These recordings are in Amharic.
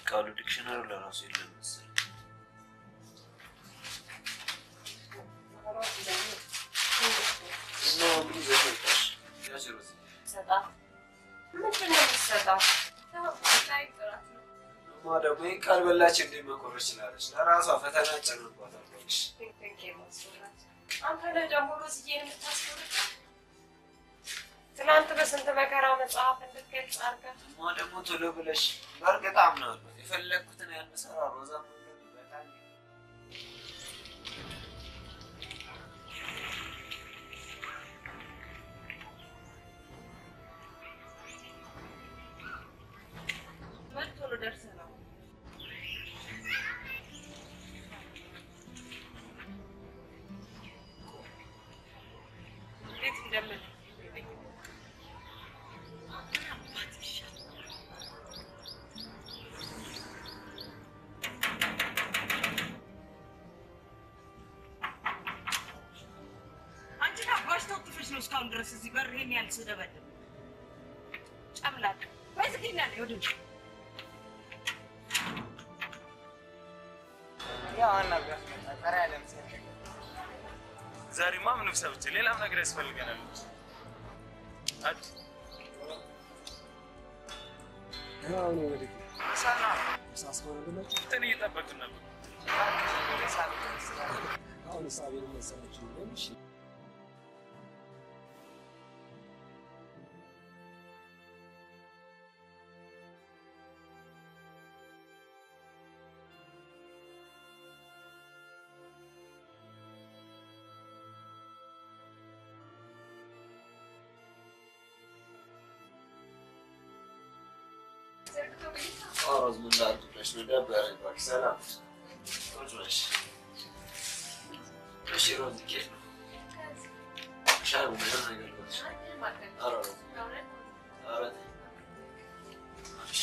ቃሉ ዲክሽነሩ ለራሱ የለም መሰለኝ። እና ምን ይዘሽ መጣሽ? ያዥ ሮዚ። ሰጣት ምንድን ነው የምትሰጣት? ላይ ጥራት ነው። እማ ደግሞ ይህን ካልበላች እንዴት መኮረች ችላለች? ለራሷ ፈተና ጨምርባታል። እባክሽ ፒንክ የማስፈራት አንተ ነህ ደግሞ ሮዝዬን የምታስፈርት። ትናንት በስንት መከራ መጽሐፍ እንድትገልጽ አድርገህ እማ ደግሞ ቶሎ ብለሽ በእርግጥ አምናለሁ የፈለግኩትን ያንሰራ ሮዛ መንገድ በጣም ምን ቶሎ ደርሰህ ነው? እንዴት እንደምን አንቺ አባሽ ተወጥፈሽ ነው እስካሁን ድረስ እዚህ በር ይሄን ያህል ስደበድብ ጨምላቅ በዝግኛ ነው ወደ ያው አናግራት መጣ ቀሪ ያለም ሰው ዛሬማ ምንም ሰብቼ ሌላም ነገር ያስፈልገናል። አድ አሁን ወደ ሳና ሳስሆነ ብለች እንትን እየጠበቅን ነበር። አሁን ሳቤን መሰለች እሺ ሮዝ ምን ላድርግ ብለሽ ነው? ደበረኝ እባክሽ። ሰላም ቁጭ በሽ። እሺ ሮዝ ኬት ነው ሻይ ቡና የሆነ ነገር ልበልሽ? ኧረ ሮዝ ኧረ ተይ። እሺ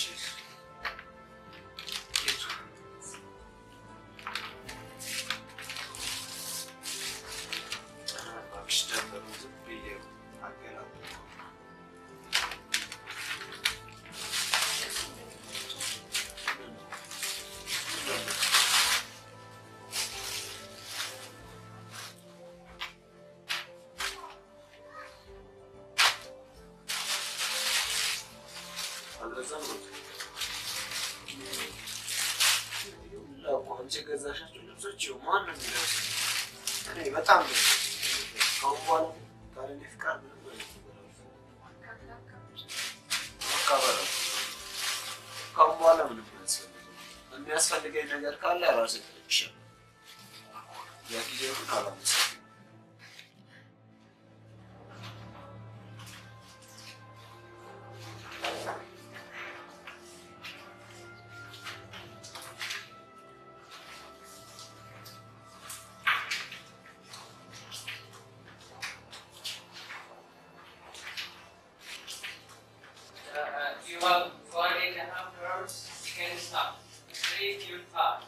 ኬት ነው? ኧረ እባክሽ ደበረኝ። ዝም ብዬ አገላብጥ አልገዛም ነው እኮ አንቺ የገዛሻቸው ልብሶች ይኸው ማን ነው የሚለብሰው? እኔ በጣም ነው ከአሁን በኋላ ካለ እኔ ፍቃድ ምንም አይነት ነገር አልፈልግም። መካበር አለ። ከአሁን በኋላ ምንም አያስፈልግም። የሚያስፈልገኝ ነገር ካለ ራሴ እጠይቅሻለሁ። ለጊዜው ግን አላመሰግንም። Uh, you have one and a half hours, you can stop. Three, two, five.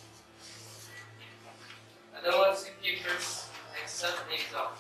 Otherwise, if you press accept the exam.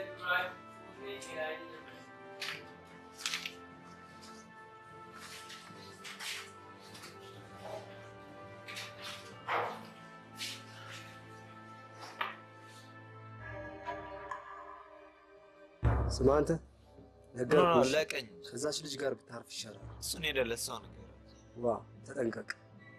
drive fully AI ስማ አንተ ነገርኩህ። ለቀኝ ከዛች ልጅ ጋር ብታርፍ ይሻላል። እሱን ሄደለት ሰው ነገር ዋ ተጠንቀቅ።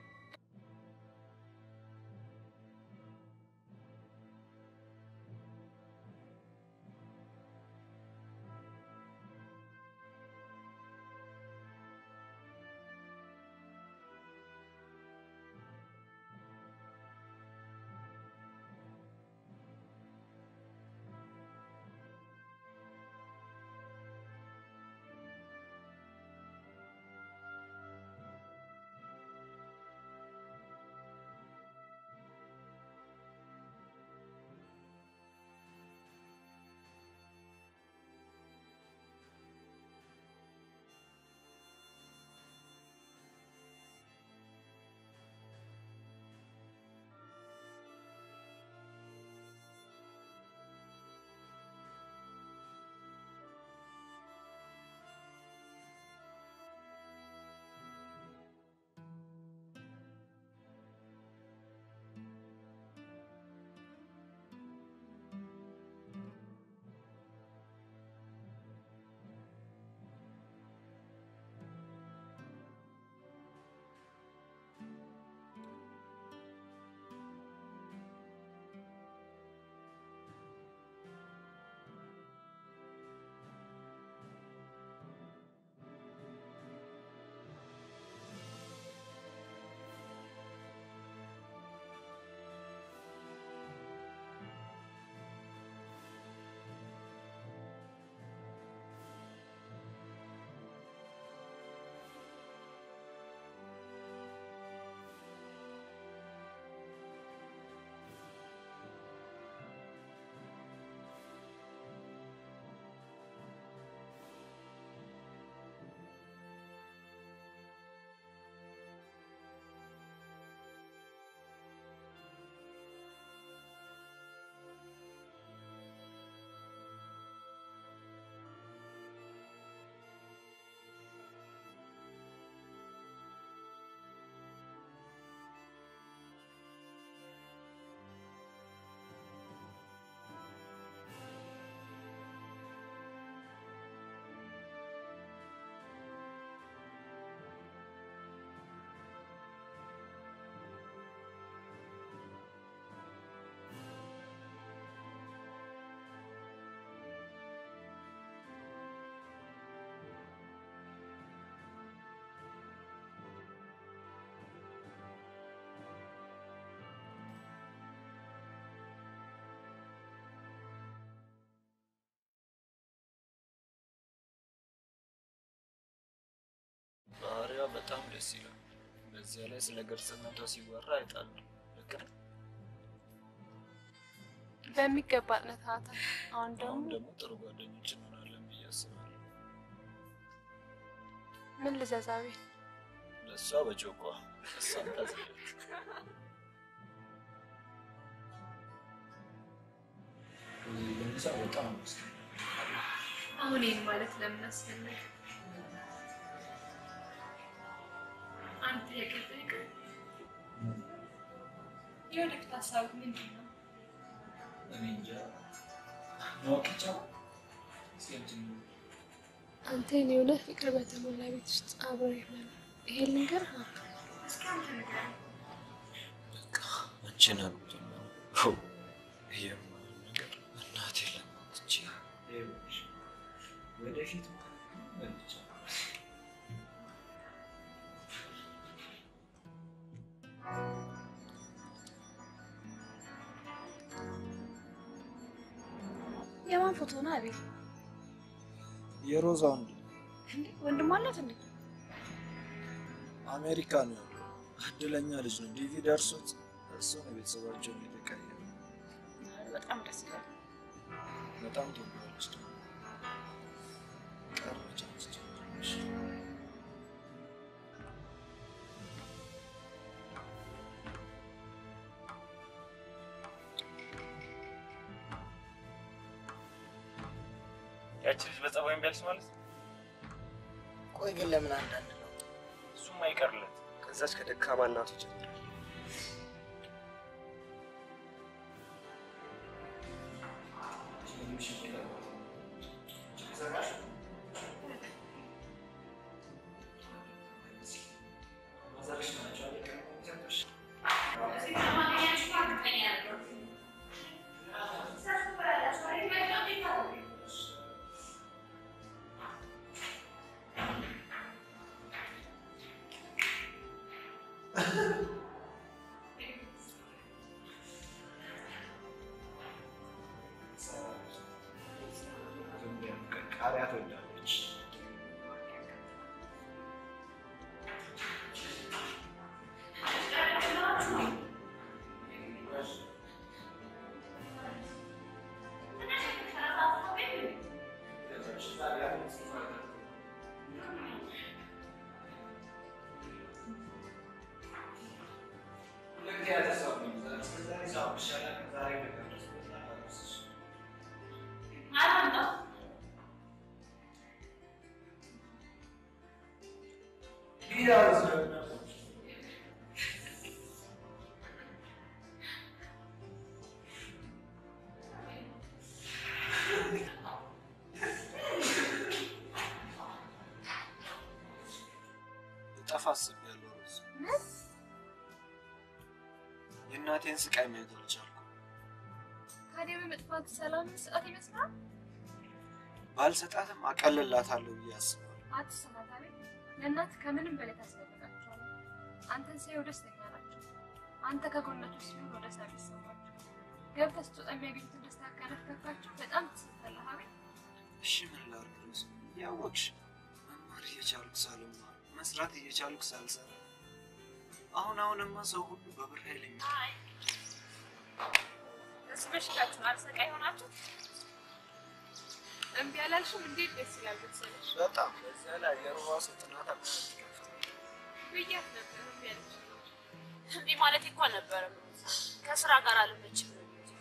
ባህሪዋ በጣም ደስ ይላል። በዚያ ላይ ስለ ገርጽነቷ ሲወራ አይጣል ልክ ነው። በሚገባ አጥንተሃታል። አሁን ደግሞ አሁን ደግሞ ጥሩ ጓደኞች እንሆናለን ብዬ አስባለሁ። ምን ልዘዛቤ ለእሷ በጮቋ እሷም ታዝለች። ለምሳ በጣም ውስጥ አሁን ይህን ማለት ለምን አስፈለገ? አንተ የቀጠቀ የወደፊት ሀሳብ ምንድን ነው? እኔ እንጃ ማወቅ ይቻላል። እስኪ አንቺ አንተ የኔ የሆነ ፍቅር በተሞላ ቤት ውስጥ አብረህ መኖር ይሄን ልንገር እስኪ አንተ ንገረኝ። በቃ አንቺን አሉት ነው ይሄ የማይሆን ነገር እናቴ ለማትች ወደፊት መልቻ የማን ፎቶ ነው አቤል? የሮዛ ወንድ እንዴ ወንድም አላት እንዴ? አሜሪካ ነው ያለው። እድለኛ ልጅ ነው። ዲቪ ደርሶት እሱ ነው ቤተሰባቸውን የተቀየረ። በጣም ደስ ይላል። በጣም ትወደዋለች ደግሞ ቀረች አስቸገረች። ያቺ ልጅ በጸባይ እምቢ አለች ማለት ነው። ቆይ ግን ለምን አንዳንድ ነው? እሱም አይቀርለት ከዛች ከደካማ እናቱ ጀምሮ ቃሪያ ትወዳለች። ልጠፋ አስቤያለሁ ሮዝ። የእናቴን ስቃይ ማየት አልቻልኩም። ታዲያ በመጥፋት ሰላም መስጠት ይመስላል። ባልሰጣትም አቀልላታለሁ ብዬ አስባለሁ። አትሰናታቢ። ለእናት ከምንም በላይ ታስፈልጋቸዋለህ። አንተን ሳይው ደስተኛ ናቸው። አንተ ከጎናቸው ሲሆን ወደ ሰብ ይሰማቸው። ገብተህ ስትወጣ የሚያገኙትን ደስታ ካለፍከፋቸው በጣም ትስታለህ። አቤት እሺ ምን ላድርግ ሮዝ? ያወቅሽ መማር እየቻልኩ ሳልማር መስራት እየቻልኩ ሳልሰራ አሁን አሁንማ ሰው ሁሉ በብር ኃይለኛ እርስ በሽታችሁን አልሰቃይ ሆናችሁ እምቢ አላልሽም? እንዴት ደስ ይላል መሰለሽ። በጣም በዚያ ላይ የሩባ ሰው ጥናት አልከፍት ብያት ነበር እምቢ አለች። እምቢ ማለት እኮ አልነበረም። ከስራ ጋር አልመችም ነው እንጂ።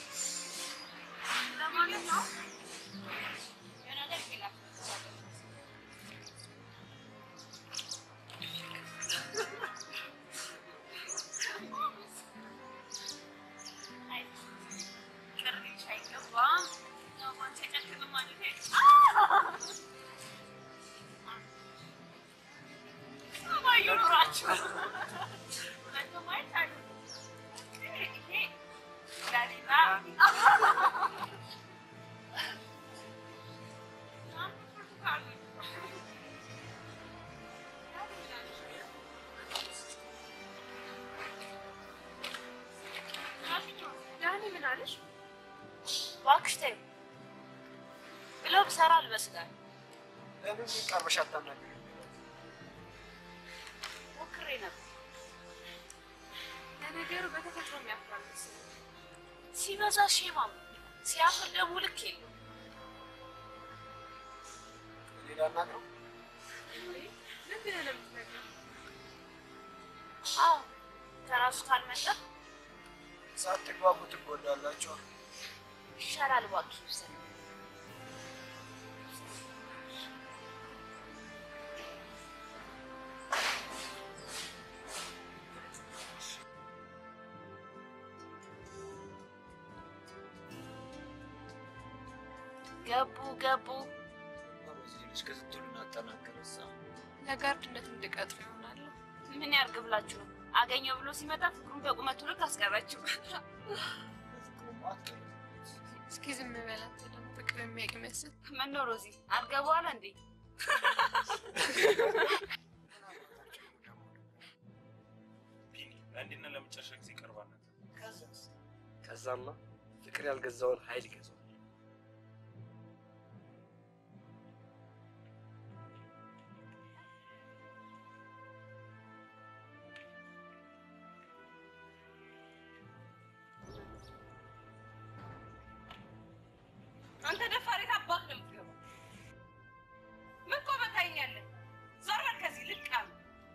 ለማንኛውም የሆነ ነገር ይላል። አይ፣ ቅር ሊልሽ አይገባም። ያው ባንቺ አይጨክንም ማለቴ ሰማዩ ኑራችሁ መቶ ማየት አሉ ይሄ ለሌላ ዳኒ ምን አለሽ? እባክሽ ተይው ብለው ብሰራ አልበስላል ለምን ቀርበሽ አታናግሪኝ? ሞክሬ ነበር። ለነገሩ በተፈጥሮ የሚያፍራል መሰለኝ። ሲበዛ ሼማም ሲያፍር ደግሞ ልክ የለው። እኔ ላናግረው? ምን ብለህ ነው የምትነግረው? አዎ ከራሱ ካልመጣ ሳትግባቡ ትጎዳላችሁ። ይሻላል። እባክህ ይብሰል። ገቡ ገቡ። እዚህ ልጅ ክትትሉን አጠናከረሳ ለጋርድነት እንድቀጥር ይሆናል። ምን ያርግ ብላችሁ ነው? አገኘው ብሎ ሲመጣ ፍቅሩን በቁመቱ ልክ አስቀረችው። እስኪ ዝም በላት ደግሞ ፍቅር የሚያውቅ ይመስል ምን ነው ሮዚ አልገባዋል እንዴ? ቢኒ ለአንዴና ለመጨረሻ ጊዜ ይቀርባል። ከዛማ ፍቅር ያልገዛውን ኃይል ይገዛዋል። አንተ ደፋር የት አባክ ነው የምትገባው? ምን ቆመህ ታየኛለህ? ዞር በል ከዚህ ልቃም።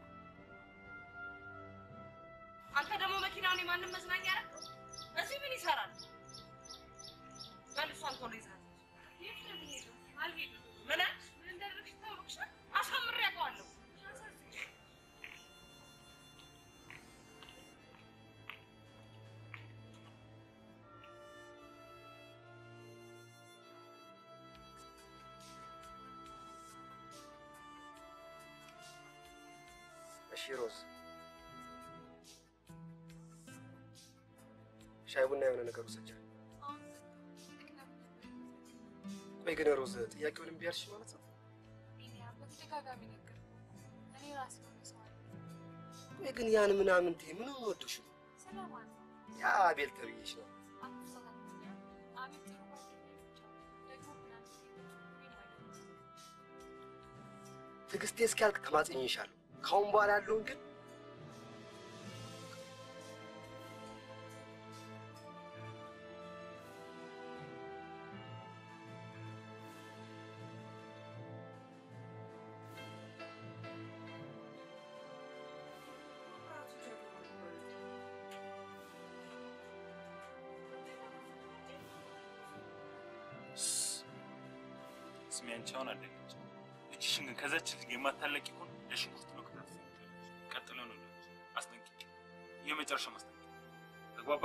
አንተ ደግሞ መኪናውን የማንም መዝናኛ ያደረገው እዚህ ምን ይሰራል? በል እሷን ቶሎ ይዛት። የት ነው የምንሄደው? አልጋ እሺ ሮዝ፣ ሻይ ቡና የሆነ ነገር ውሰጃል። ቆይ ግን ሮዝ ጥያቄውን እምቢ አልሽ ማለት ነው? በተደጋጋሚ ነገር እኔ ራሴ ሆነ ሰው አለ ቆይ ግን ያን ምናምን ቴ ምን ወዶሽ ነው? ስለማን ነው ያ አቤል ተብዬሽ ነው። አትሳሳተኛ አቤት ጥሩ ጓደኛዬ ብቻ ደግሞ ምናምን እኔን አይደለም ትዕግስቴ እስኪያልቅ ተማጽኜሻለሁ። ካሁን በኋላ ያለውን ግን ስሚ አንቺ አሁን አደገች። እጅሽን ግን ከዛች ልጅ የማታለቂ ከሆነ ለሽንኩርት ነው ከታፍ ቀጥሎ ነው ልጅ አስጠንቅቂ፣ የመጨረሻ ማስጠንቀቂያ ተግባባ።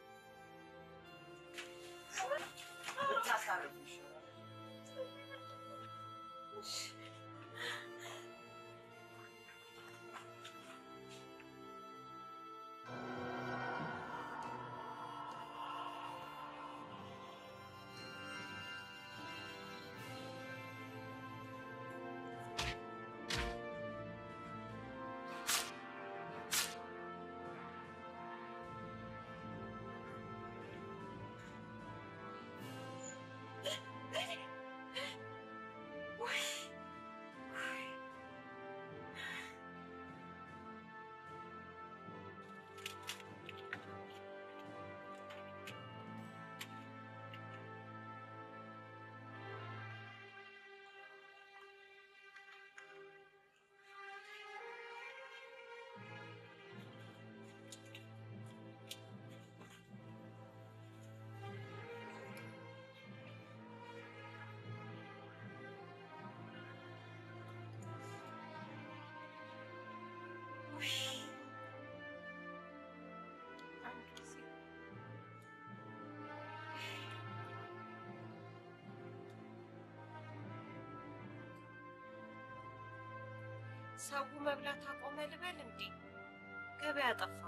ሰው መብላት አቆመ ልበል እንዴ? ገበያ ጠፋ።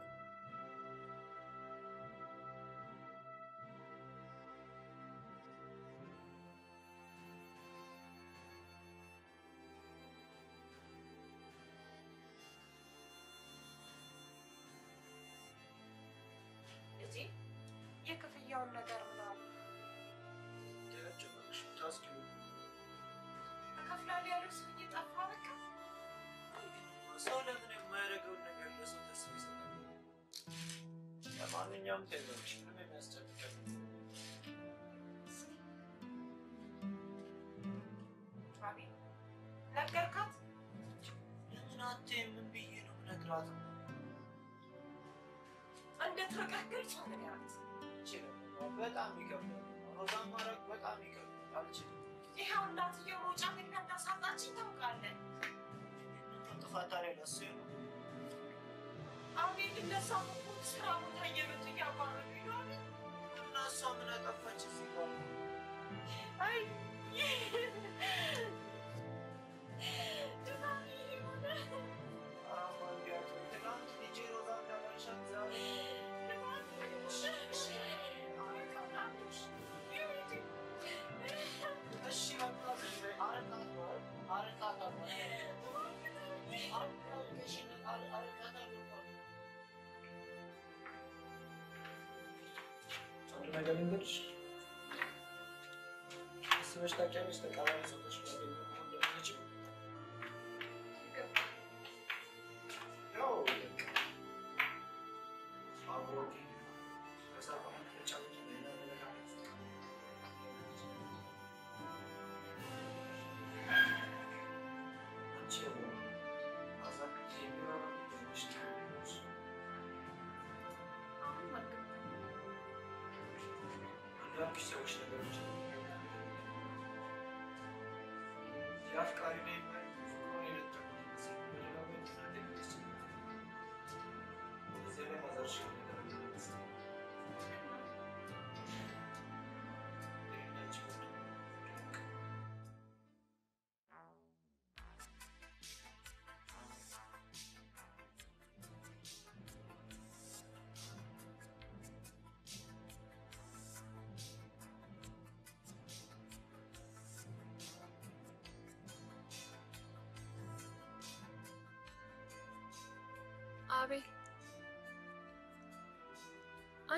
እዚህ የክፍያውን ነገር ምናምን እከፍላለሁ ያለው ሰውዬ ጠፋ በቃ። ሰው ለምን የማያደርገውን ነገር ለሰው ተስፋ ይሰጣል? ለማንኛውም ተይዞች ምንም የሚያስጨንቀን አቤት ነገርካት? ለምን አትይም? ምን ብዬ ነው የምነግራት? እንደተረጋገች ነገራት። አልችልም። በጣም ይከብዳል። ሮዛን ማድረግ በጣም ይከብዳል። አልችልም። ይኸው እናትየው መውጫ መግቢያ እንዳሳጣችኝ ታውቃለህ። ጥፋት ላይ ለሱ ነው። አቤት እነሳ እኮ ስራ ቦታ እየመጡ እያባረሩ ይሏል። እና እሷ ምን አጠፋች እዚህ ጋር? አይ ድናሚ የሆነ አሁን ቢያት ትናንት ልጄ ሮዛ እንዳላልሻት ዛሬ እሺ በቃ ዝም በይ። አረቃት አረቃት አንድ ነገር ልንገርሽ፣ አስበሽ ታውቂያለሽ? ተቃራኒ ሰዎች ጓደኛ መሆን እንደምንችል ያው በቃ አብሮት ከሰራ ተጫውቶ ሌላ አመለካከት አንቺ አዛክቼ የሚኖረው ትንሽ ትንሽ አንዳንድ ሰዎች ነገሮች የአፍቃሪ ላይ ፍቅሩን የነጠቁት ጊዜ በሌላ ምክንያት የሚደስ እዚህ ላይ ማዘርሽ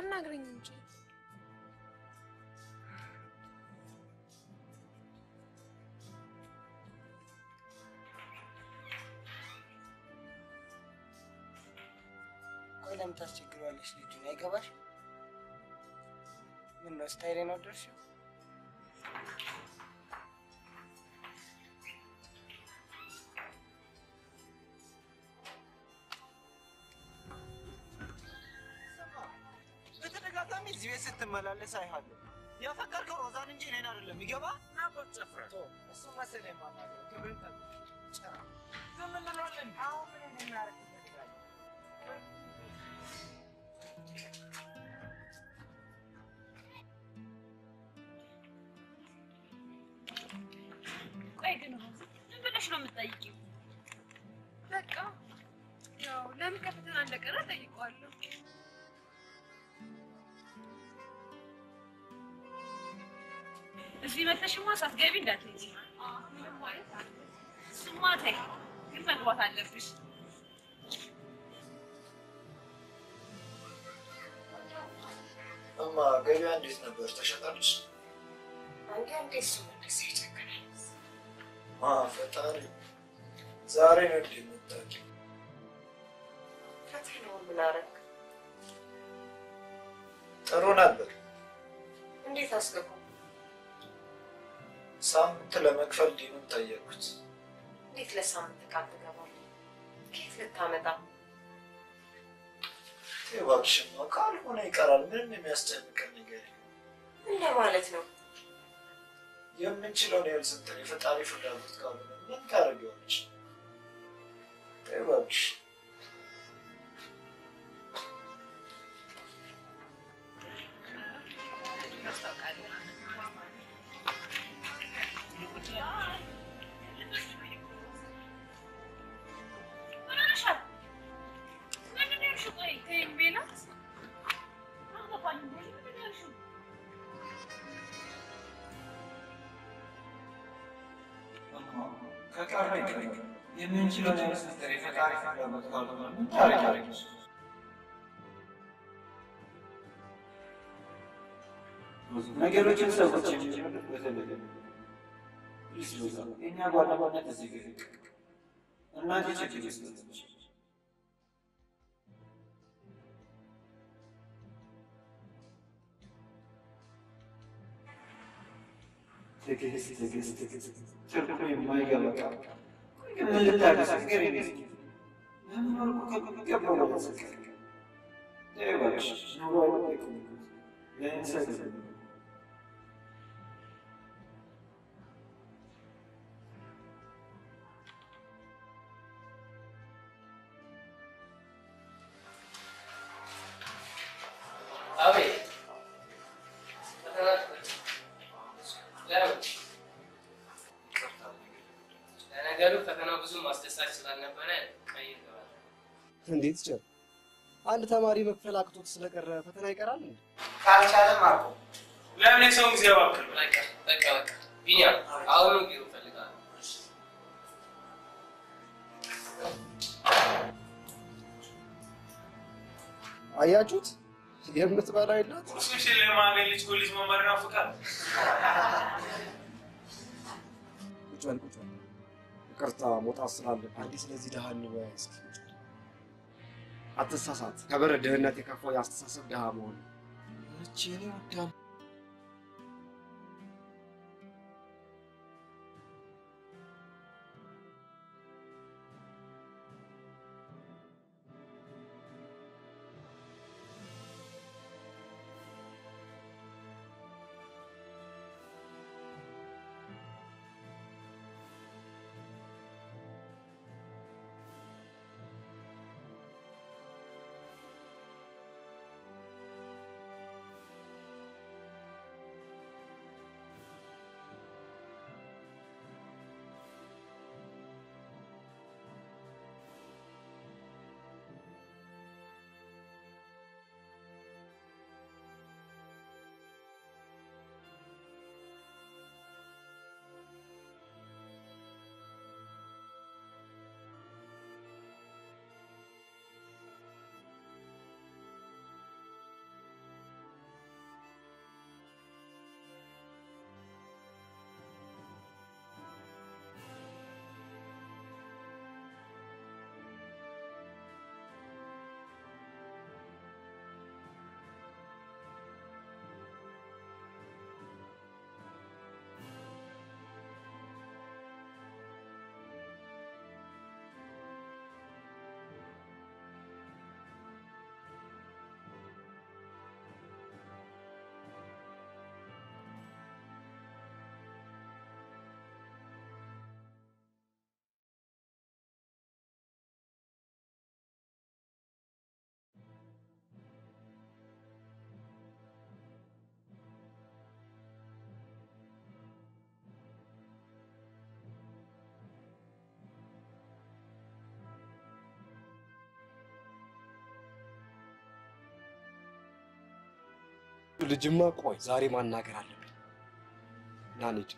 አናግረኝ እንጂ ቆይ ለምን ታስቸግረዋለሽ? ልጁን አይገባሽ? ምን ነው ስታይሌን ወደድሽው? በተደጋጋሚ እዚህ ቤት ስትመላለስ አይሃለሁ። ያፈቀርከው ሮዛን እንጂ እኔን አይደለም። ይገባ እሱ መሰለኝ የማናግረው። ክብርን ጠብቅ። ጭራ ዝም እንለዋለን። አሁን ምን እናደርግ እንፈልጋለን? ቆይ ግን ሮዝ ምን ብለሽ ነው የምትጠይቂው? በቃ ያው ለምን ከፈተና እንደቀረ ጠይቀዋለሁ። እዚህ መተሽማ ሳትገቢ እንዳትሄጂ። ምንም ማለት አለ። እሱማ ተይ፣ ግን መግባት አለብሽ። እማ ገበያ እንዴት ነበር? ተሸጣለች? አንዳንዴ እሱ መለስ ይቸግራል። አ ፈጣሪ ዛሬ ነው እንዴ የምታውቂው? ፈተናውን ምን አደረግ? ጥሩ ነበር። እንዴት አስገቡ? ሳምንት ለመክፈል ዲኑን ጠየቁት። እንዴት ለሳምንት ቃል ትገባለህ? ከየት ልታመጣ? እባክሽማ ካልሆነ ይቀራል። ምንም የሚያስጨንቀን ነገር የለም። እንደ ማለት ነው። የምንችለውን ያህል ስንትን የፈጣሪ ፍላጎት ካልሆነ ምን ታደርጊዋለሽ? እባክሽ ምን ሆነሻል? ምንድን ነው ያልሽው? ቆይ ተይኝ ቤላት አልገባኝም። ምንድን ነው ያልሽው? ከቀረ ይቀር የምንችለውን ያህል ስንትን የፈጣሪ ፍላጎት ካልሆነ ምን ታደርጊያለሽ? ነገሮችን ሰዎች የሚጀምሩት በተለየ የእኛ ጓደኝነት እዚህ ጊዜ እናቴ ችግር ውስጥ ነች። ትዕግስት ትዕግስት ትዕግስት ትርጉም የማይገባ ቃል ግን ምን ልታደርስ ንገሪኝ እስኪ። ለመኖር እኮ ከሚገባው ነው መሰከር። ተይ እባክሽ ኑሮ አይጠይቅም። ለእንሰት አቤት ፈተና ለምን? ለነገሩ ፈተናው ብዙም አስደሳች ስላልነበረ ቀይር ገባል። እንዴት ይቻል? አንድ ተማሪ መክፈል አቅቶት ስለቀረ ፈተና ይቀራል እንዴ? ካልቻለም አልኩ። ለምን የሰውን ጊዜ ያባክል? በቃ በቃ በቃ ቢኒያም አሁኑ ቢሮ እፈልጋለሁ። አያችሁት? የምትበላው የላት ቁርሱሽን ለማገኝ ልጅ ኮሌጅ መማር ይናፍቃል። ቁጭ በል ቁጭ በል። ይቅርታ መውጣት ስላለብህ አዲስ ለዚህ ድሃ እንወያይ እስኪ። አትሳሳት። ከበር ድህነት የከፋው የአስተሳሰብ ድሃ መሆን እቺ እኔ ወዳም ልጅማ ቆይ ዛሬ ማናገር አለብን። ና እንሂድ።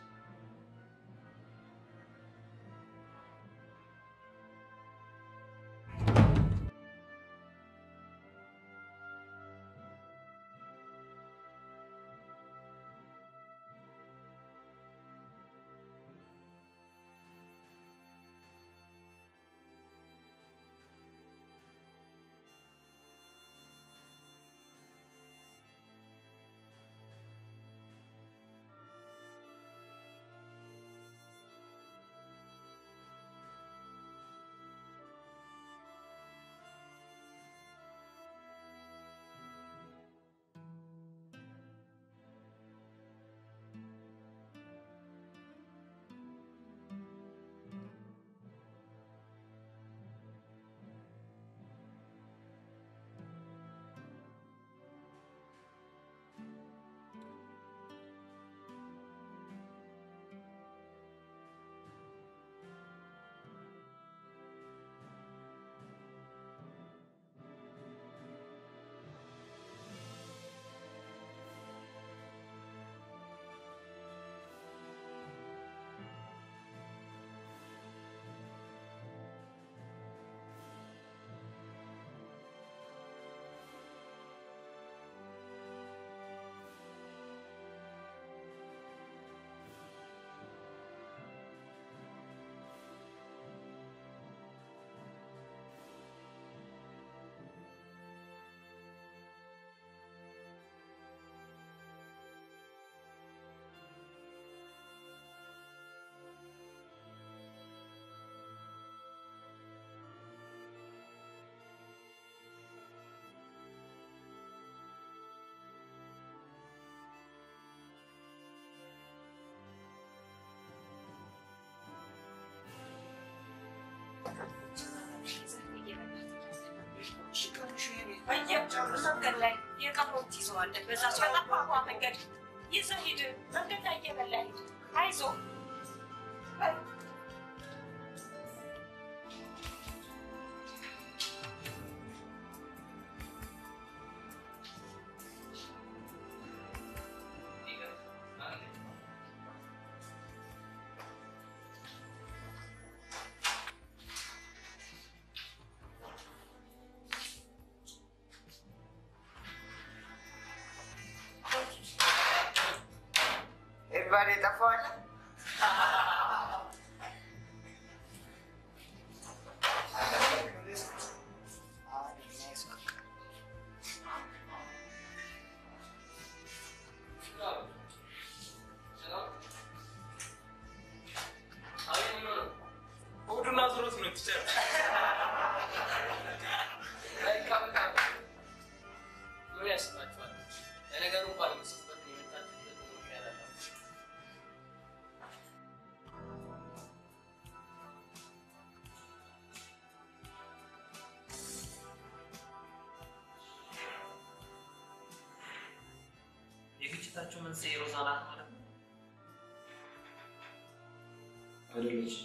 መንገድ ላይ የቀረው ትይዘዋለህ። በዛ በጠፋፋ መንገድ ይዘህ ሂድ። መንገድ ላይ እየበላ ሂድ። አይዞህ ኤባሬ ጠፋዋል። ሆዱና ዞሮት ነው ቲቸር። ምን ያስባችኋል? ለነገሩ እንኳን የምጽፍበት የምታችሁበት ምክንያት አላችሁ። የግጭታችሁ መንስኤ ሮዛ ናት ማለት ነው? አይደለች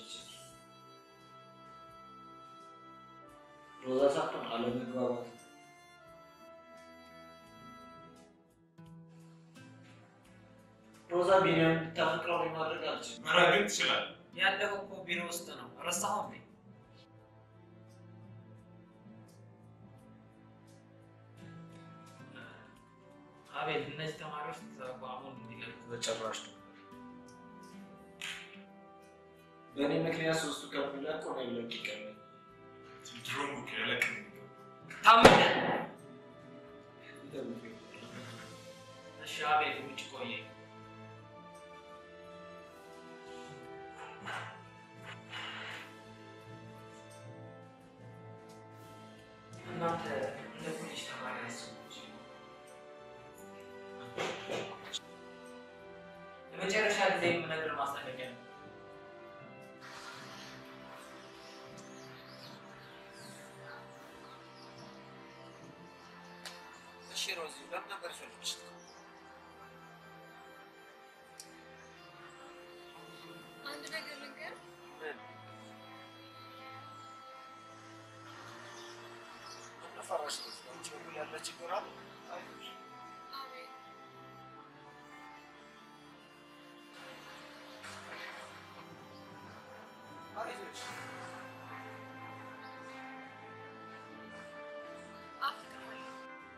ሮዛ ሳትሆን አለመግባባት ሮዛ ቢኒያም እንድታፈቅረው ማድረግ አልችልም። ማድረግ ትችላለህ። ያለው እኮ ቢሮ ውስጥ ነው። ረሳኸው እንዴ? አቤል፣ እነዚህ ተማሪዎች ተቋሙን እንዲለቁ በጭራሽ ነው። በእኔ ምክንያት ሶስቱ ከሚለቁ ነው ይለቅ ይቀርበኝ። ድሮም እኮ ያለቅ ታመነ። ይጠብቁኝ። እሺ አቤል፣ ውጭ ቆየ። እናንተ እንደ ኮሌጅ ተማሪ አስቡች። ለመጨረሻ ጊዜ የምነግር ማስጠንቀቂያ ነው። እሺ ሮዚ ለምን ነበር ፈልግሽ? አንድ ነገር ልንገር፣ ምን ፈራሽ? አንቺ በኩል ያለ ችግር አለ? አይዞሽ። አቤል አፍቅርሃለሁ።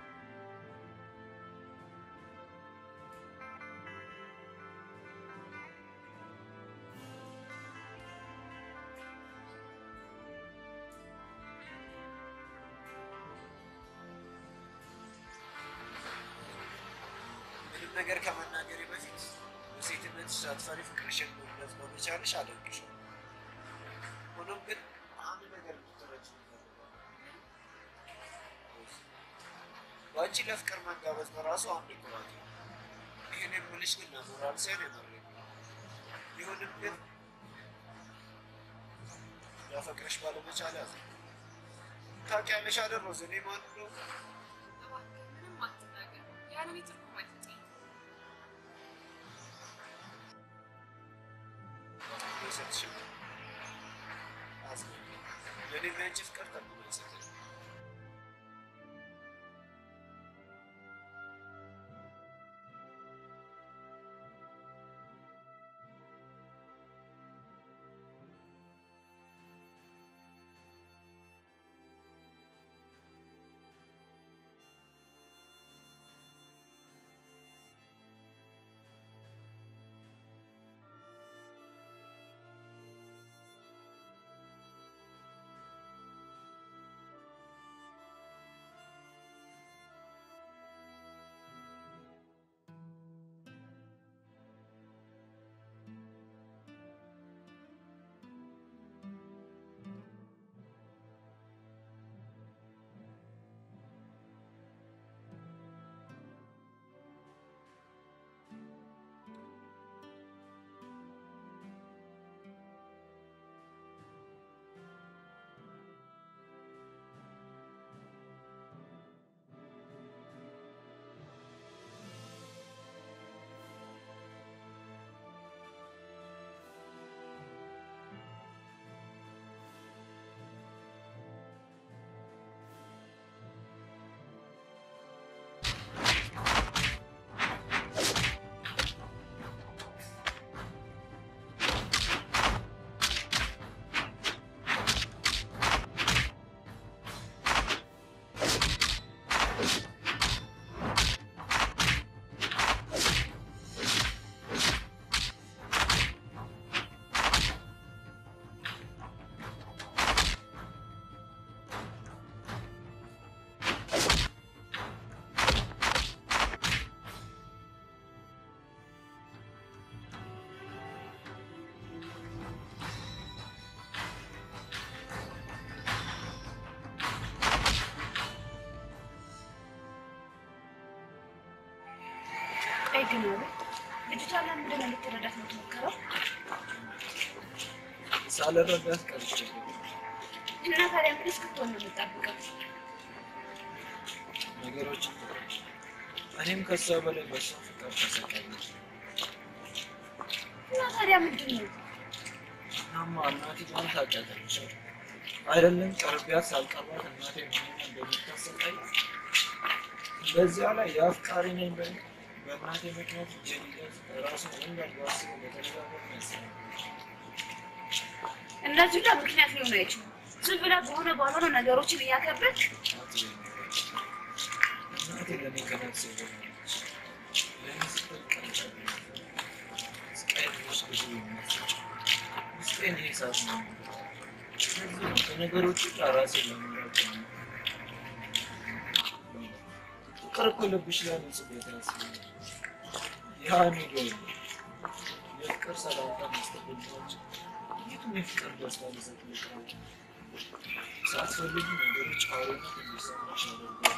ምንም ነገር ከመናገሬ በፊት በሴትነትሽ ሳትፈሪ ፍቅርሽን መግለጽ በመቻልሽ አደንቅሻለሁ። ሆኖም ግን አንድ ነገር ልትረጂ በአንቺ ለፍቅር መጋበዝ በራሱ አንድ ኩራት ነው። ይህን የምልሽ ግን ለሞራል ሳይሆን የመረኝ ቢሆንም ግን ላፈቅርሽ ባለመቻል ያዘ ታውቂያለሽ አይደል ሮዝ እኔ ማን እንደሆንኩ? እባክህ ምንም አትናገር። ያለ እኔ ትርጉም አይሰጠኝም። አይሰጥሽም። አዝናለሁ። ለእኔና አንቺ ፍቅር ተብሎ አይሰጥም። ቆይ ግን አቤል፣ ልጅቷ ለምንድን ነው ልትረዳት የምትሞክረው? ሳልረዳት ቀርቼ እና ታዲያ ምን እስክትሆን ነው የምጠብቀው? ነገሮች እኔም ከሷ በላይ በሷ ፍቅር ተሰቃየሁ። እና ታዲያ ምንድን ነው? እናማ እናቴ ማን ታውቂያለሽ? አይደለም ቀርቢያት ሳልቀርባት እናቴ ምንም እንደምታሰቃይ በዚያ ላይ የአፍቃሪ ነኝ በ በእናቴ ምክንያት እጄን ይዘት ራሱ እንዳልባስ በተደጋጋሚ ያስባል። እነዚህ ሁላ ምክንያት ሊሆን አይችሉም። ዝም ብላ በሆነ ባልሆነ ነገሮችን እያከበድክ እናቴ ለእኔ ከነፍሴ በላለች። ለእኔ ስትል ቀንጫ ስቃይ ድረስ ብዙ የሚያስጭ ውስጤን ይህ እሳት ነው። ስለዚህ ነው ከነገሮች ሁሉ ራሴን ለመምራት ነው። ፍቅር እኮ ልብሽ ላይ ንጹህ ቦታ ያስፈልጋል። ያ ኒዶ የፍቅር ሰላምታ መስጠት ብንችል የቱም የፍቅር ደስታ ሊሰጥ ይችላል። ሳትፈልጊ ነገሮች አውሬነት እንዲሰማሽ ያደርጋል።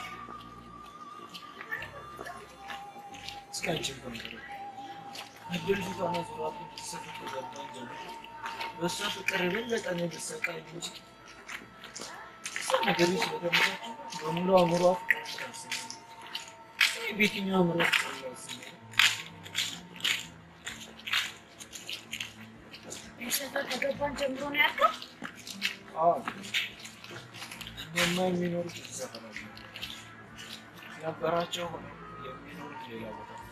እስኪ አንቺን ተንገሪ እድል ፊቷን ዙራብኝ ስፍ ከገባኝ ጀምሮ በእሷ ፍቅር የበለጠ እኔ ልሰቃይ እንጂ እሷ ነገሮች ስለተመቻቹ በሙሉ አእምሯ ፍቅር ታስብ በየትኛው አእምሮ ፍቅር ታስብ ይህ ሰፈር ከገባን ጀምሮ ነው ያልከው? አዎ እነማ የሚኖሩት እዚህ ሰፈር አለ። ነበራቸው ሆነው የሚኖሩት ሌላ ቦታ ነው።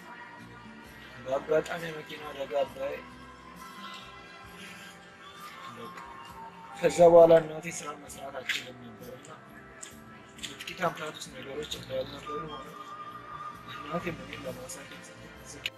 በአጋጣሚ የመኪና አደጋ ላይ ፈለጉ። ከዛ በኋላ እናቴ ስራ መስራት አችልም ነበር እና በጥቂት አመታት ውስጥ ነገሮች እንዳልነበሩ ሆነ። እናቴ ምንም ለማሳደግ ስትል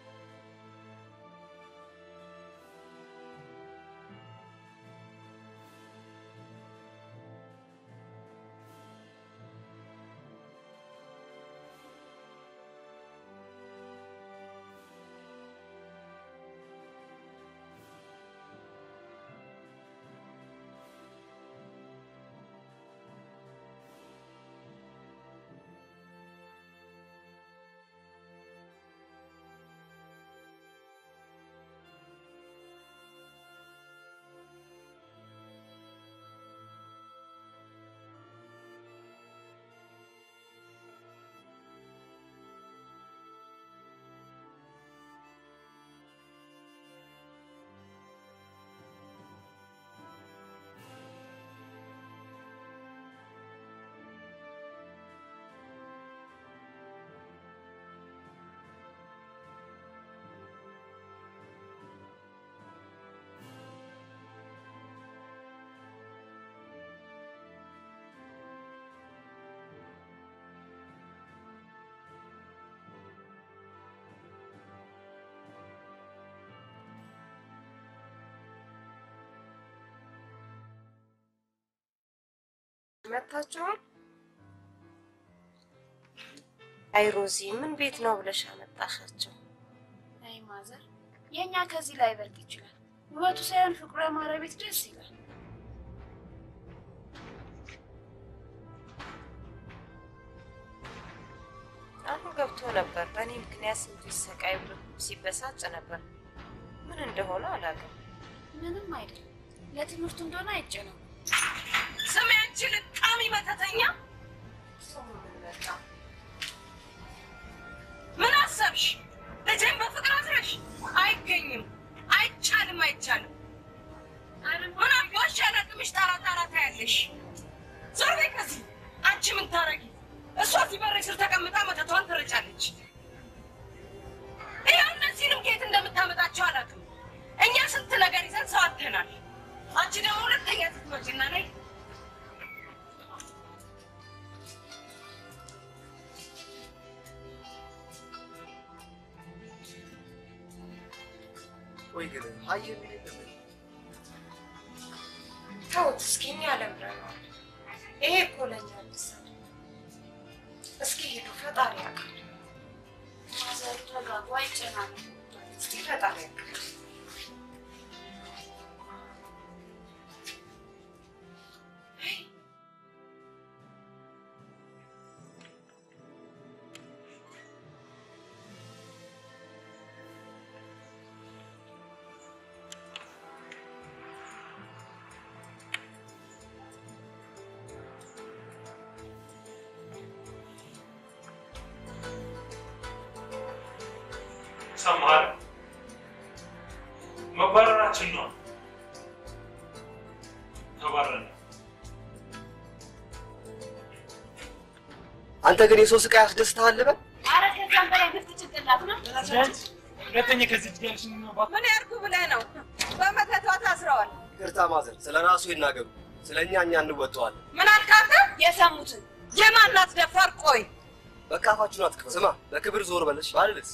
መታችኋል? አይ ሮዚ፣ ምን ቤት ነው ብለሽ አመጣሻቸው? አይ ማዘር፣ የእኛ ከዚህ ላይ በልጥ ይችላል። ውበቱ ሳይሆን ፍቅሩ ያማረ ቤት ደስ ይላል። አሁን ገብቶ ነበር። በእኔ ምክንያት ስንቱ ይሰቃይ ብሎ ሲበሳጭ ነበር። ምን እንደሆነ አላውቅም። ምንም አይደለም። ለትምህርቱ እንደሆነ አይጨነቁ። ስሜ አንቺ ልቃሚ መተተኛ፣ ምን አሰብሽ? ልጄን በፍቅር አስረሽ? አይገኝም፣ አይቻልም፣ አይቻልም። ምን አባሽ ያለቅምሽ ጣራ ጣራ ታያለሽ። ዞር በይ ከዚህ። አንቺ ምን ታረጊ? እሷ እዚህ በሬ ስር ተቀምጣ መተቷን ትረጫለች። ይኸው እነዚህንም ከየት እንደምታመጣቸው አላውቅም። እኛ ስንት ነገር ይዘን ሰው አጥተናል። አንቺ ደግሞ ሁለተኛ ስትመጪና ነይ ቆይ ግን ሀይ የሚል የለም ተውት እስኪ፣ እኛ ለምረነዋል። ይሄ እኮ ለእኛ ምሳሌ። እስኪ ሂዱ፣ ፈጣሪ ያውቃል። ማዘር ተጋቡ፣ አይጨናነቁ። እስኪ ፈጣሪ ያውቃል። ሰማህ? መባረራችን ነው። ተባረን አንተ ግን የሰው ስቃይ ያስደስትሃል ልበል? አረ ከዛም በላይ ግፍት ጭንቅላት ነው። ሁለተኛ ከዚህ ጋር ሽንባት ምን ያርጉ ብለህ ነው? በመተቷ ታስረዋል። ይቅርታ ማዘር፣ ስለ ራሱ ይናገሩ። ስለ እኛ እኛ እንወጣዋለን። ምን አልክ አንተ? የሰሙትን የማናት ደፋር? ቆይ በቃ አፋችሁን አትክፈቱ። ስማ፣ በክብር ዞር በለሽ ባልልስ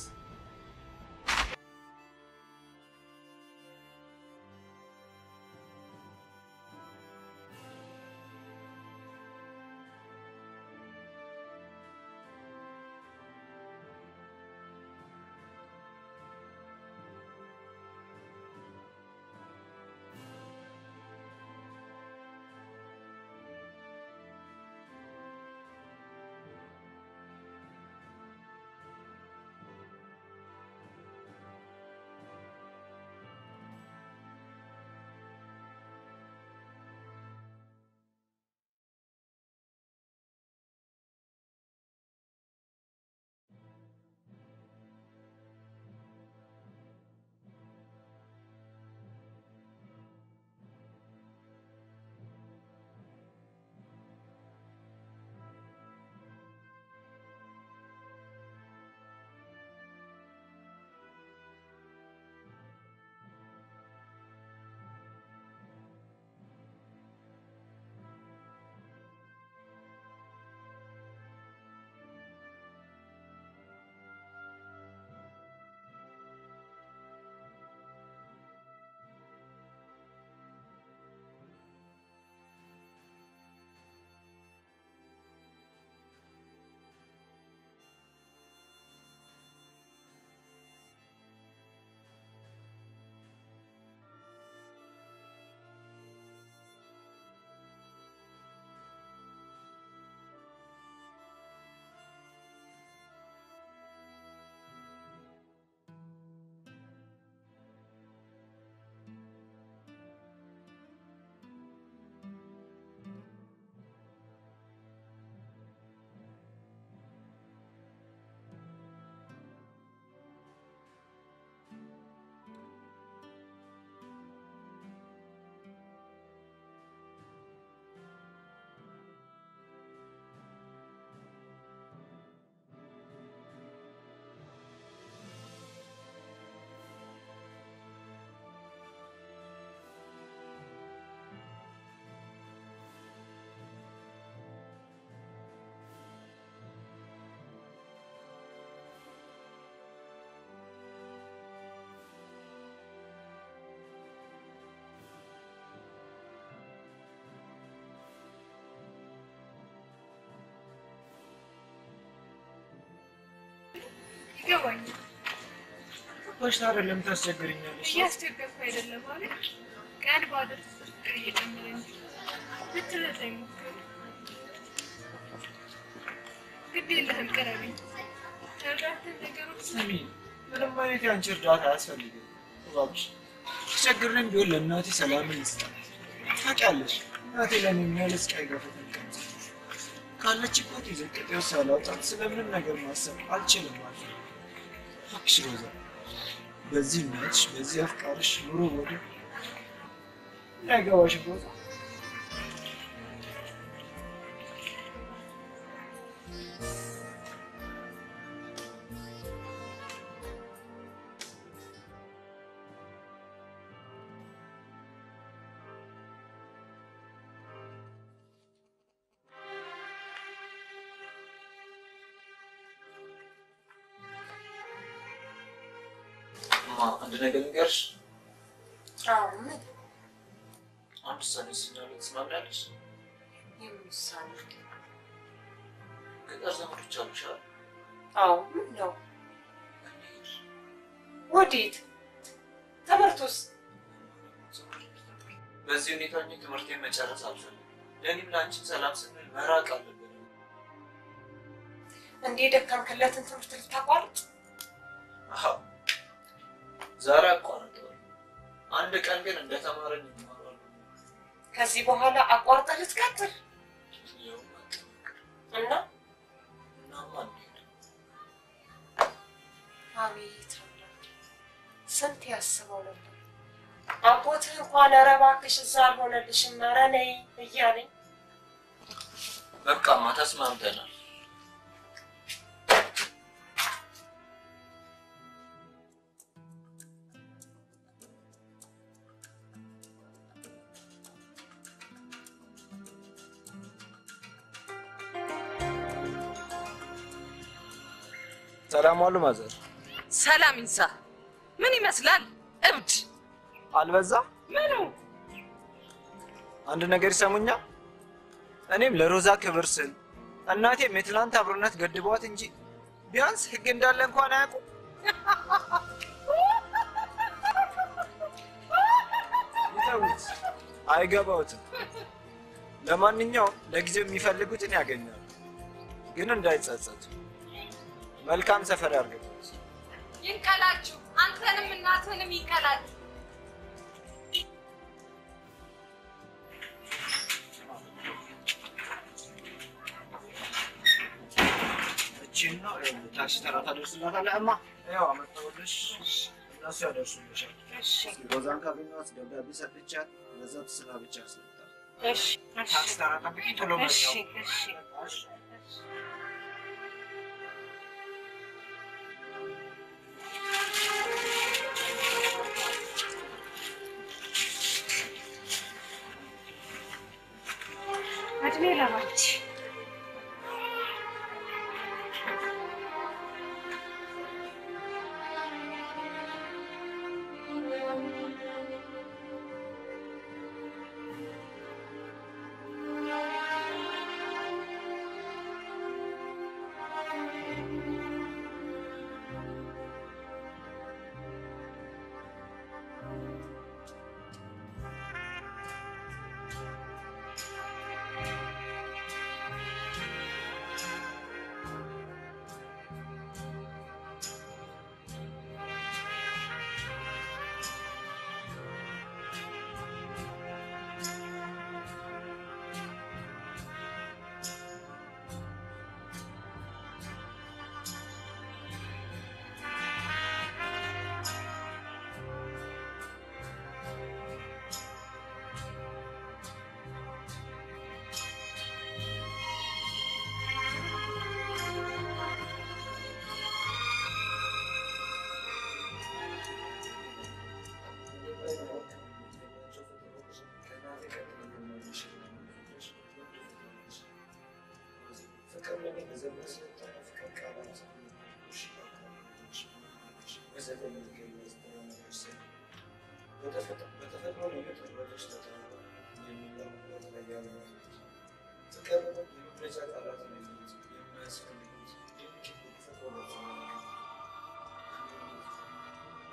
ይገባኛል። በሽታ አይደለም ታስቸግርኛለሽ። እያስቸገርኩ አይደለም ማለት ቀን ባደርስ ፍቅር እየጨመረ እንጂ ልትረዳኝ ሞክር። ግድ የለህም ቅረበኝ። እርዳታን ነገሮች ስሚ፣ ምንም አይነት የአንቺ እርዳታ አያስፈልግም። እባክሽ ተቸግሬም ቢሆን ለእናቴ ሰላምን ይስጣል። ታውቂያለሽ፣ እናቴ ለእኔ የሚያህል ስቃይ ገፈተን ቀምሳ ካለችበት የዘቀጤ ውስጥ ሳላውጣት ስለምንም ነገር ማሰብ አልችልም ማለት ነው። እባክሽ ሮዛ፣ በዚህ እናትሽ በዚህ አፍቃርሽ ኑሮ ወደ እንዳይገባሽ ሮዛ። እማ አንድ ነገር ንገርሽ። አዎ ምን አንድ ውሳኔ ሲናለ ትስማሚያለሽ? የምን ውሳኔ? ገጠር ዘመዶች አሉሽ አይደል? አዎ ምን ነው? ወዴት? ትምህርቱስ? በዚህ ሁኔታ እኔ ትምህርቴን መጨረስ አልፈልግም። ለእኔም ለአንቺም ሰላም ስንል መራቅ አለብን። እንዴ ደከምክለትን ትምህርት ልታቋርጥ? አዎ ዛሬ አቋርጠዋል። አንድ ቀን ግን እንደተማረን ይማራሉ። ከዚህ በኋላ አቋርጠህ ልትቀጥል ያው እና እናማ እንሄድ አቤት አምላክ ስንት ያስበው ነበር። አጎትህ እንኳን ኧረ እባክሽ እዛ አልሆነልሽም ኧረ ነይ እያለኝ በቃማ ተስማምተናል። ሰላም ዋሉ ማዘር። ሰላም ይንሳ። ምን ይመስላል? እብድ አልበዛ? ምኑ? አንድ ነገር ይሰሙኛል። እኔም ለሮዛ ክብር ስል እናቴም የትላንት አብሮነት ገድቧት እንጂ ቢያንስ ህግ እንዳለ እንኳን አያውቁም። ይተውት፣ አይገባውትም። ለማንኛውም ለጊዜው የሚፈልጉትን ያገኛሉ፣ ግን እንዳይጸጸቱ። መልካም ሰፈር ያርግበት። ይንቀላችሁ፣ አንተንም እናትህንም ይንቀላችሁ። እቺን ነው ታክሲ ተራ ታደርስላታለህ። እማ ያው አመጣሁልሽ፣ እነሱ ያደርሱልሻል። ሮዛን ካገኘኋት ደብዳቤ ሰጥቻት በዛ ትስራ ብቻ ያስመጣል። እሺ፣ ታክሲ ተራ ጠብቂ፣ ቶሎ እሺ፣ መጣሁ። እሺ። እድሜ ለባች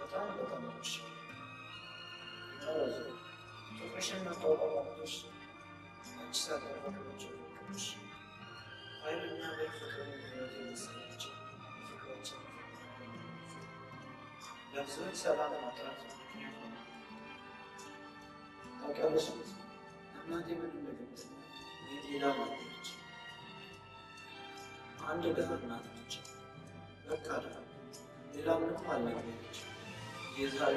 በጣም በጣም ነሽ። ፍቅርሽን መታወቅ ማለቶች አንቺ ሳታደርጋቸው ፍቅሮች ኃይልና በፍቅር ህይወት የመሰላቸው ፍቅሮችን ለብዙዎች ሰላም ማጥራት ምክንያት ሆነ። ታውቂያለሽ እናቴ ምን እንደገጠመኝ የጤና ማለች አንድ ድሃ እናት ነች። በቃ ድሃ ሌላ ምንም አልነበረች። የዛሬ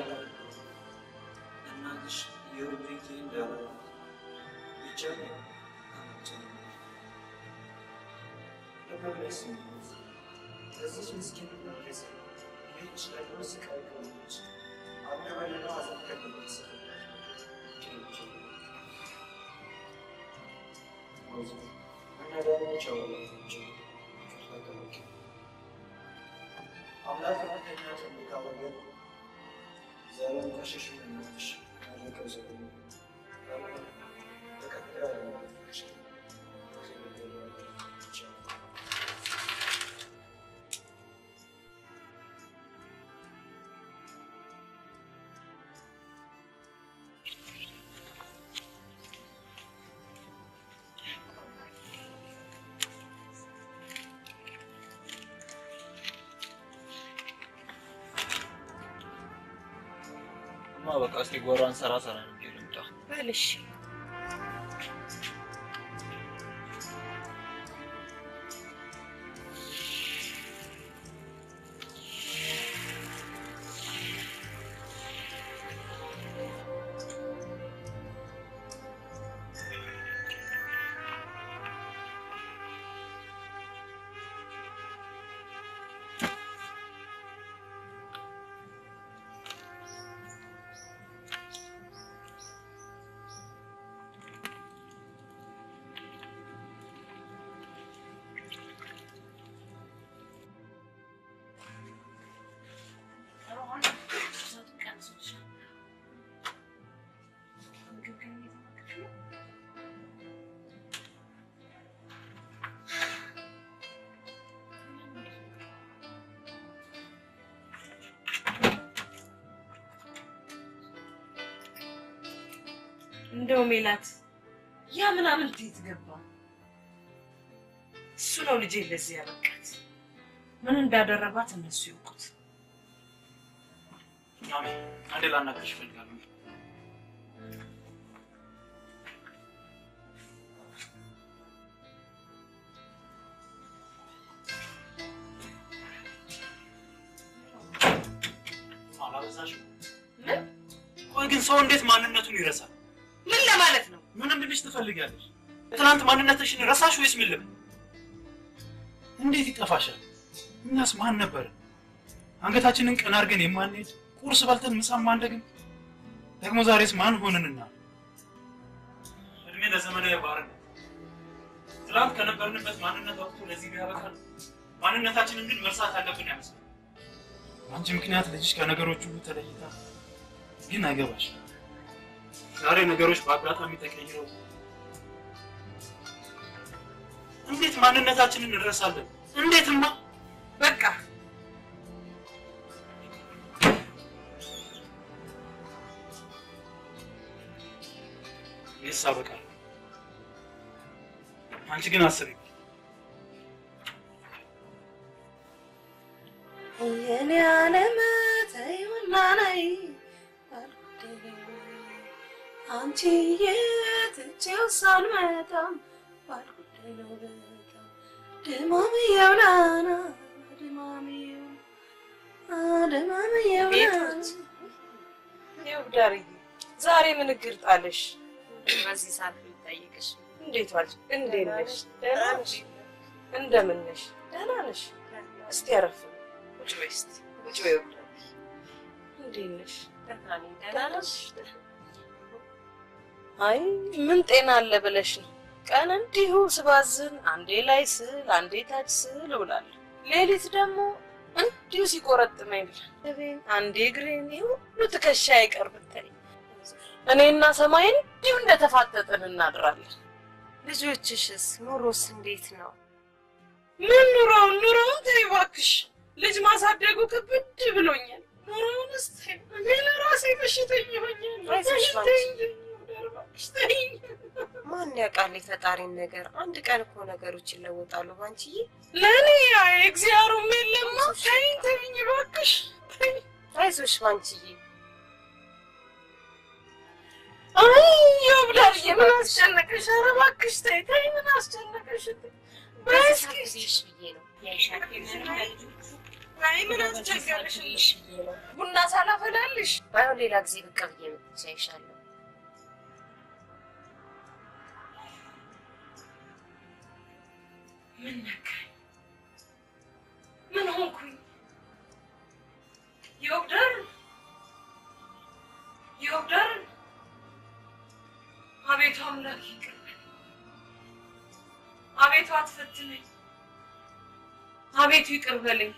እናትሽ የሩቤቴ እንዳለ ብቻ አመቸ ለመለስ ለዚች ምስኪን መለስ ይህች ደግሞ ስቃይ ከሆነች አሁን በሌላ አዘን አምላክ ከኛ ትልቅ ወገን ዘርን ከሽሽ ምንሽ ያለቀው ዘ ተቀጥያ እማ በቃ እስኪ ጎራን ሰራ ሰራ ነው ልምጣ። በል እሺ። እንደው ሜላት ያ ምናምን ቤት ገባ። እሱ ነው ልጄ ለዚህ ያበቃት። ምን እንዳደረባት እነሱ ይውቁት። ማሚ አንዴ ላናግርሽ እፈልጋለሁ። አላበዛሽም? ምን ቆይ ግን ሰው እንዴት ማንነቱን ይረሳል? ምን ለማለት ነው? ምን እንድልሽ ትፈልጊያለሽ? ትናንት ማንነትሽን ረሳሽ ወይስ ምን ልበል? እንዴት ይጠፋሻል? እኛስ ማን ነበርን? አንገታችንን ቀና አድርገን የማንሄድ ቁርስ በልተን ምሳ ማንደግም ደግሞ ዛሬስ ማን ሆንንና? እድሜ ለዘመናዊ ባርነት። ትናንት ከነበርንበት ማንነት ወቅቱ ለዚህ ቢያበቃል ማንነታችንን ግን መርሳት አለብን ያመስላል። በአንቺ ምክንያት ልጅሽ ከነገሮች ሁሉ ተለይታ ግን አይገባሽ። ዛሬ ነገሮች በአጋጣሚ ተቀይረው እንዴት ማንነታችንን እንረሳለን? እንዴትማ በቃ ይህስ አበቃል። አንቺ ግን አስቢ። የኔ ዓለም ተይውና ነይ አንቺዬ ትቼው ሳልመጣም ባልጉዳይ ነው በጣም ድማምየው ናና ድማምየው ድማምየው ቤቶች ይኸው ዳርዬ ዛሬ ምን እግር ጣለሽ? በዚህ ሰዓት ልጠይቅሽ እንዴት ዋልሽ? እንዴት ነሽ? ደህና ነሽ? እንደምን ነሽ? ደህና ነሽ? እስቲ አረፍ በይ። ቁጭ በይ እስቲ ቁጭ በይ ወዳጅ። እንዴት ነሽ? ደህና ነኝ። ደህና ነሽ? አይ ምን ጤና አለ ብለሽ ነው? ቀን እንዲሁ ስባዝን አንዴ ላይ ስል አንዴ ታች ስል እውላለሁ። ሌሊት ደግሞ እንዲሁ ሲቆረጥመኝ ብለን አንዴ እግሬን ይህ ሁሉ ትከሻ አይቀር ብታይ እኔና ሰማይ እንዲሁ እንደተፋጠጥን እናድራለን። ልጆችሽስ ኑሮስ እንዴት ነው? ምን ኑሮውን ኑሮውን ተይ እባክሽ። ልጅ ማሳደጉ ክብድ ብሎኛል። ኑሮውንስ ተይው። እኔ ለራሴ በሽተኛ ሆኛለሁ። አይዞሽ ባንቺ። ተይኝ፣ ተይኝ፣ ወደ እባክሽ ተይኝ። ማን ያውቃል የፈጣሪን ነገር? አንድ ቀን እኮ ነገሮች ይለወጣሉ ባንቺዬ። ለእኔ ያ እግዚአብሔሩም የለማ። ተይኝ፣ ተይኝ እባክሽ ተይኝ። አይዞሽ ባንቺዬ። አይ ይብላልዬ፣ ምን አስጨነቀሽ? ኧረ እባክሽ ተይ፣ ተይ፣ ምን አስጨነቀሽ? በይ በዚህ እስኪ ብዬሽ ብዬ ነው ያይሻል አይ ምን አስቸገረሽ? ብዬሽ ብዬ ነው። ቡና ሳላፈላልሽ ባይሆን ሌላ ጊዜ ብቅ ብዬ መጥቼ አይሻለሁ። ምን ነካኝ? ምን ሆንኩኝ? ይወግዳል ይወግዳል። አቤቱ አምላክ ይቅር በለኝ። አቤቱ አትፈትነኝ። አቤቱ ይቅር በለኝ።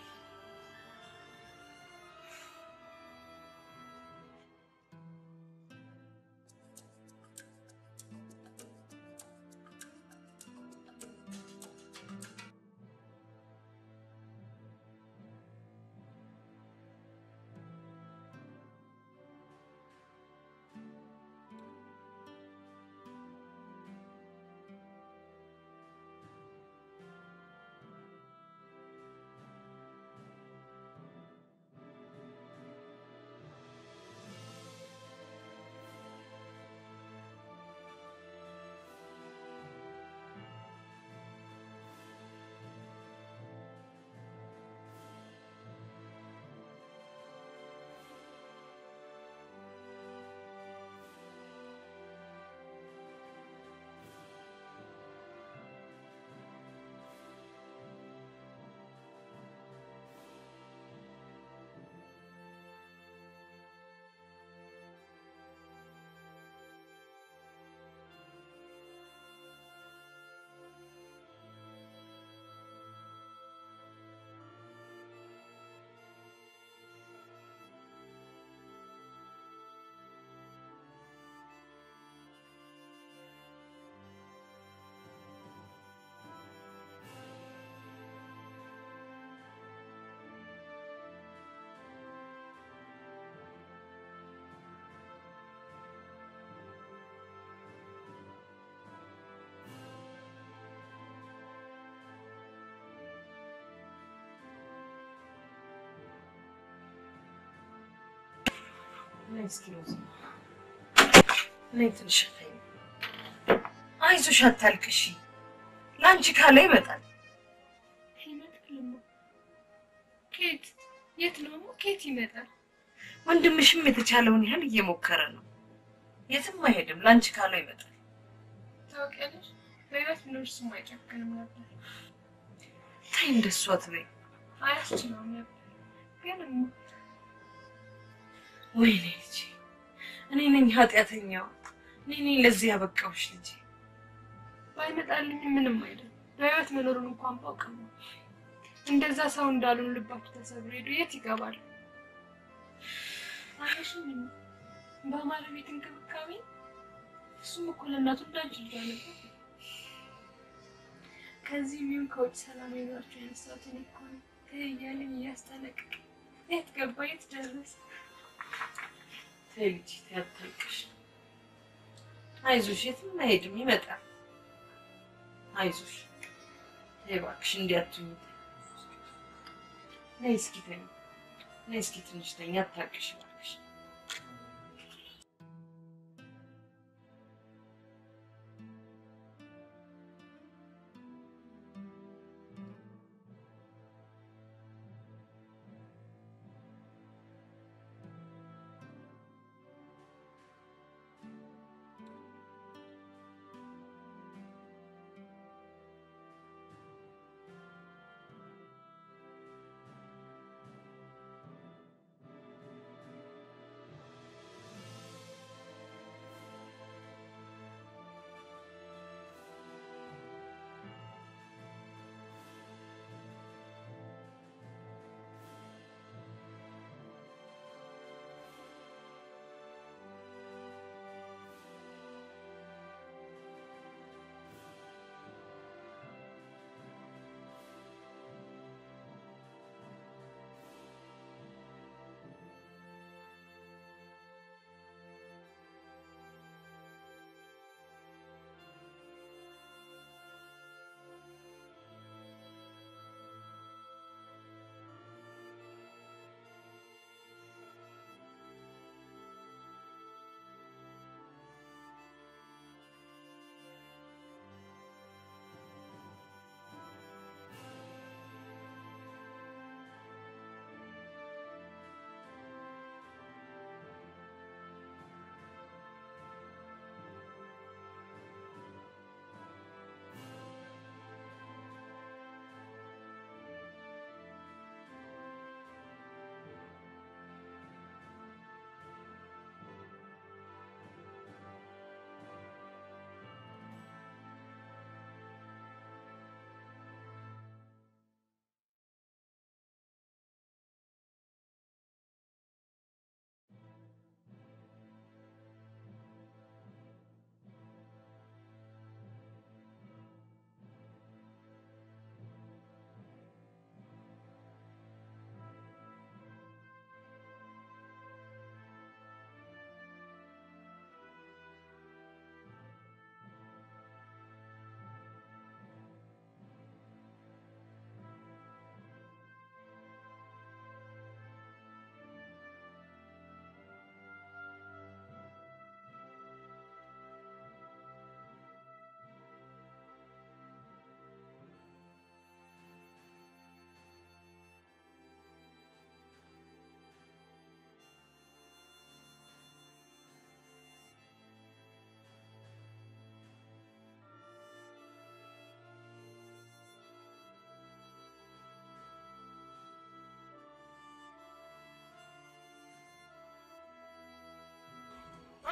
ነይ እስኪ ሮዚ፣ ነይ ትንሽ ተይኝ። አይዞሽ አታልቅሺ። ለአንቺ ካለ ይመጣል። ይመጣልማ። ኬት የት ነው? ኬት ይመጣል? ወንድምሽም የተቻለውን ያህል እየሞከረ ነው። የትም አይሄድም። ለአንቺ ካለው ይመጣል። ታውቂያለሽ፣ በህይወት ቢኖር እሱም አይጨክንም ነበር፣ ተይ እንደሱ አትበይ። አያስችለውም ነበር። ግን እማ ወይኔ ልጄ፣ እኔ ነኝ ኃጢአተኛዋ። እኔ ነኝ ለዚህ ያበቃሁሽ ልጄ። ባይመጣልኝ ምንም አይደለም። በህይወት መኖሩን እንኳን ባውቅም ነው። እንደዛ ሰው እንዳሉን ልባችሁ ተሰብሮ ሄዱ የት ይገባል? አየሽም እማ በአማረ ቤት እንክብካቤ እሱም እኮ ለእናቱ እንዳንቺ ልጇ ነበር። ከዚህ ሚሆን ከውጭ ሰላም ይኖራቸው ያነሳሁት እኔ እኮ ነው። ተይ እያለኝ እያስጠነቅቅ የት ገባ የት ደረሰ? ተይ ልጄ፣ ተይ አታልቅሽ። አይዞሽ፣ የትም አይሄድም፣ ይመጣል። አይዞሽ፣ ተይ እባክሽ፣ እንዲህ አትሁኝ። ነይ እስኪ ተኝ፣ ነይ እስኪ ትንሽ ተኝ፣ አታልቅሽ እባክሽ።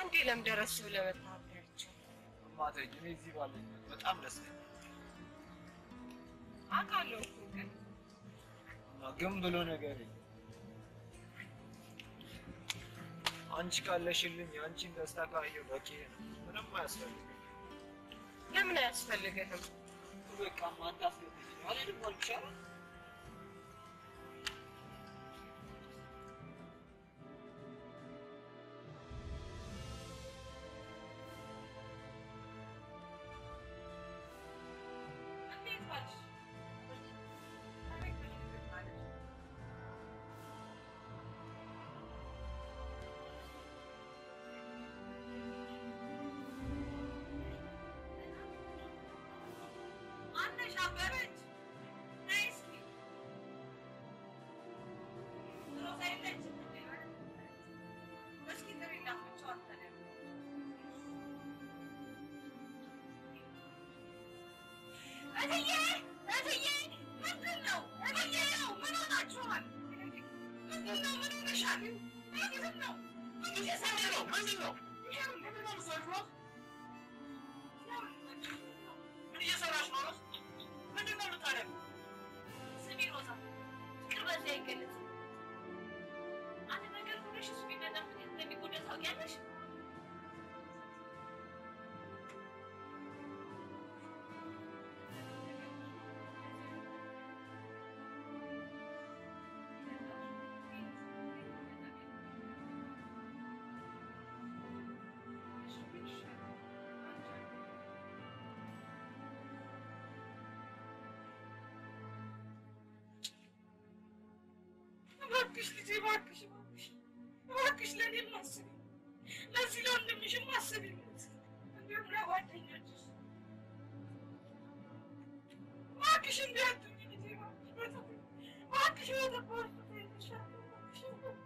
እንዴ ለምን ደረስ ብለህ መታወቂያቸው እማተኝ እኔ እዚህ ባለኝበት በጣም ደስተኛ አውቃለሁ እኮ ግን እና ግን ብሎ ነገር የለም። አንቺ ካለሽልኝ የአንቺን ደስታ ካየሁ በቂ ነው። ምንም አያስፈልግም። ለምን አያስፈልግህም? በቃ ማታስገብኝ አልሄድም አልቻለም። እንዴት ዋልሽ? አቤት ምን ማለት ማነሽ? አበበች ነይ እስኪ። ሮዛ የለችም እንዴ? እስኪ ጥሪላት ብቻዋን ተለያዩ። እትዬ እትዬ ምንድን ነው? እትዬ ነው ምን ሆናችኋል? ምንድን ነው? ምን ሆነሻል? ምንድን ነው? ምን እየሰራ ነው? ምንድን ነው? ምንድን ነው የምትሰሩት? ምን እየሰራሽ ነው? ምንድን ነው የምታደርጊው? ስሚ ሮዛ፣ ፍቅር በዚህ አይገለጽም። አንድ ነገር ሆነሽ እሱ ቢመጣ ምን እንደሚጎዳ ታውቂያለሽ? እባክሽ ልጄ እባክሽ እባክሽ እባክሽ ለእኔም አስቢ፣ ለዚህ ለወንድምሽም አስቢለት፣ እንዲሁም ለጓደኞችሽ እባክሽ እንዲህ አትሁኝ ልጄ እባክሽ በተፈ- እባክሽ በተባልኩት እልሻለሁ፣ እባክሽ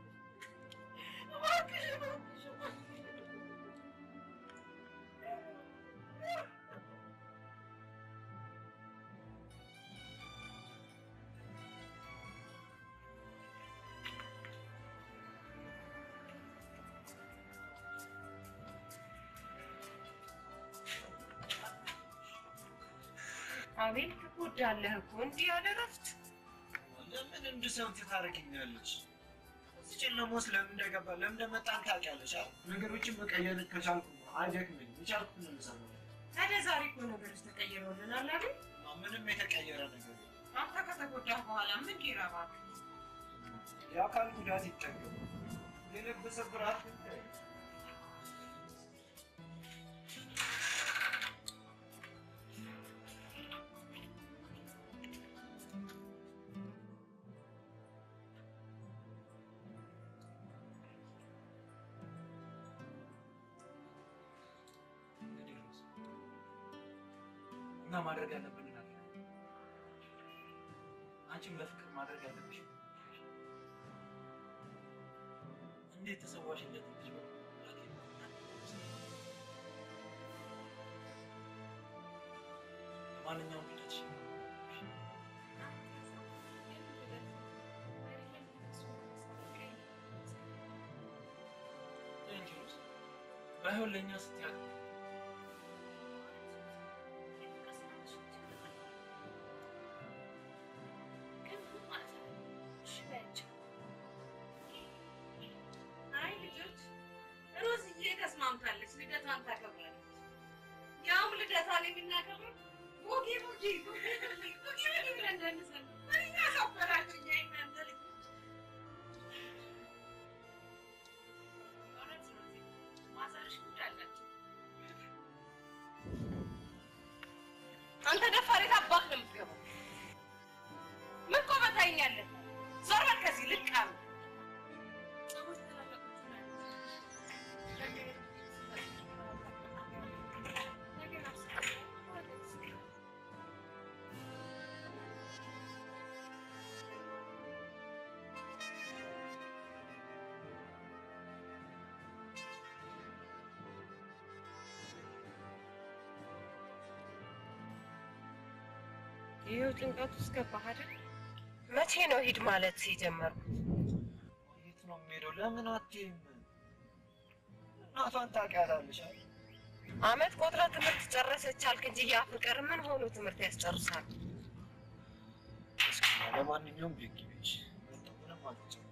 እባክሽ እባክሽ እባክሽ አቤል ትጎዳለህ እኮ እንዲህ ያለ እረፍት ለምን እንድሰምት ታደርጊኛለች? እዚህ ጨለማ ውስጥ ለምን እንደገባ ለምን እንደመጣን ታውቂያለሽ አይደል? ነገሮችን መቀየር ከቻልኩ አይደክመኝም። የቻልኩትን ነው የምሰራው። ታዲያ ዛሬ እኮ ነገሮች ተቀይረውልናል አይደል? እና ምንም የተቀየረ ነገር የለም። አንተ ከተጎዳህ በኋላ ምን ሊረባክ? የአካል ጉዳት ይጠገም፣ የልብ ስብራት ግን ተይው። እንግዲህ ሮዝ እና ማድረግ ያለብን ነገር አንቺም ለፍቅር ማድረግ ያለብሽ እንዴት ተሰዋሽ እንደትንሽ ማንኛውም ሂደትሽ ቴንክ ዩ ሮዝ ባይሆን ለእኛ ስትያል አይ ልጆች፣ ሮዝዬ ተስማምታለች፣ ልደቷን ታከብራለች። ያውም ልደቷን የምናከብረው ቦጌ ቦጌ ቦጌ ቦጌ ብለን ደንሰን እኛ ከበራችሁ እኛ የእናንተ ልጆች። እውነት ሮዜ፣ ማዘርሽ ጉድ አላቸው። አንተ ደፋር የት አባክ ነው የምትገባው? ምን ቆመህ ታይኛለህ? ዞር በል ከዚህ ልቃም ይኸው ጭንቀት ውስጥ ገባህ አይደል? መቼ ነው ሂድ ማለት የጀመርኩት? የት ነው የምሄደው? ለምን አትይም? እናቷን ታውቂያታለሽ አይደል? አመት ቆጥራ ትምህርት ጨረሰች አልክ እንጂ ያ ፍቅር ምን ሆኖ ትምህርት ያስጨርሳል? እስኪ ለማንኛውም ቤት ግቢ እሺ? ምንም አልተጨነቅም።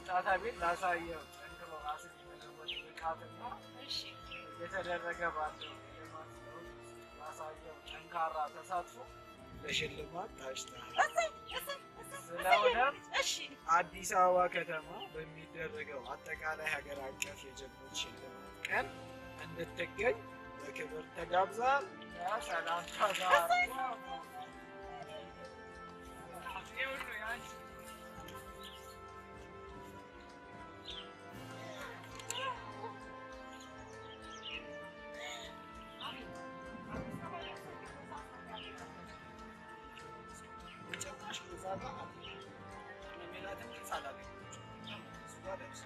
መምጣት ቤት ላሳየው ጠንክሮ ራስን የመለወጥ ብቃትና እየተደረገ ባለው የልማት ለውጥ ላሳየው ጠንካራ ተሳትፎ በሽልማት ታጭተሃል። ስለሆነም አዲስ አበባ ከተማ በሚደረገው አጠቃላይ ሀገር አቀፍ የጀግኖች ሽልማት ቀን እንድትገኝ በክብር ተጋብዛል። ሰላምታ ጋር ጭራሽ እዛ ጋር ሜላትን ግልጽ አላገኘችም። እሱ ጋር ደርስ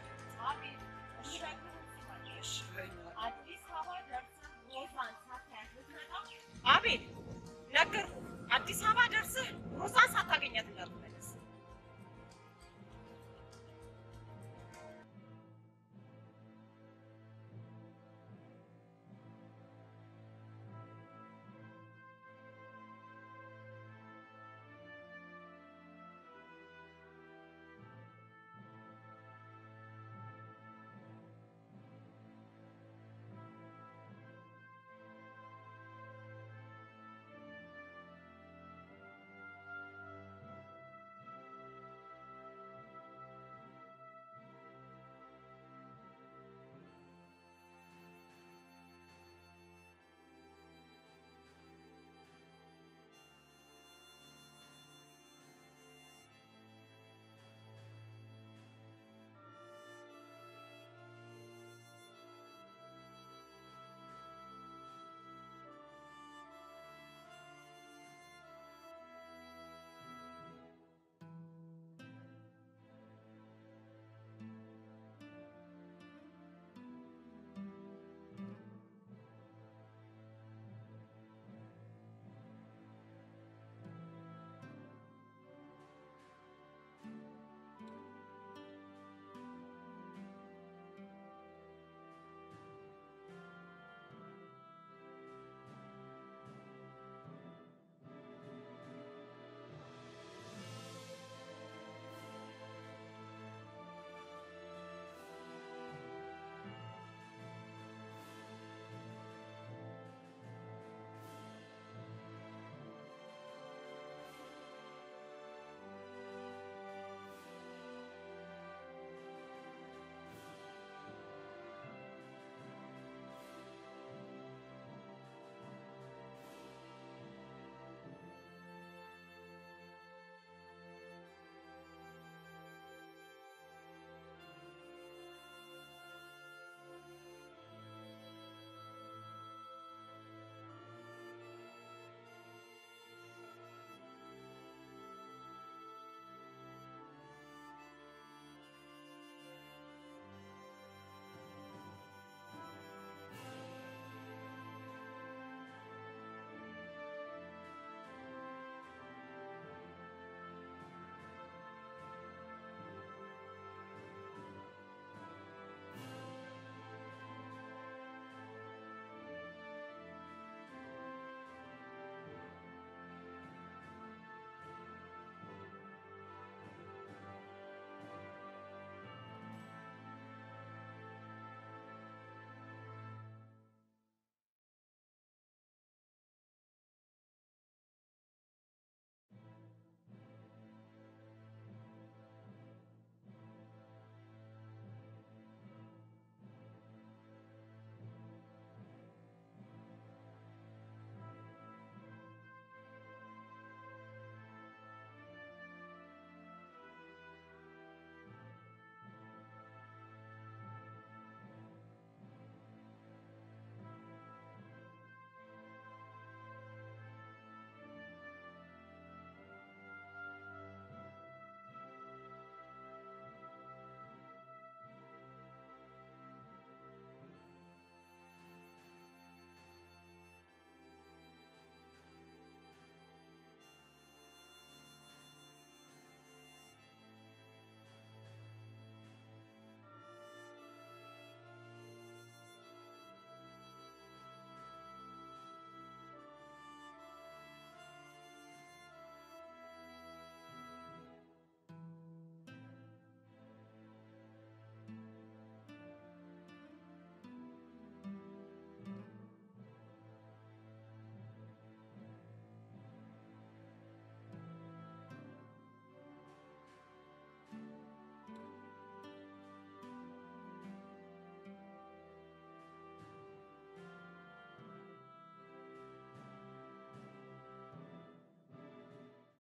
አቤል ነገርኩህ። አዲስ አበባ ደርሰህ ሮዛን ሳታገኛት እንዳትመለስ።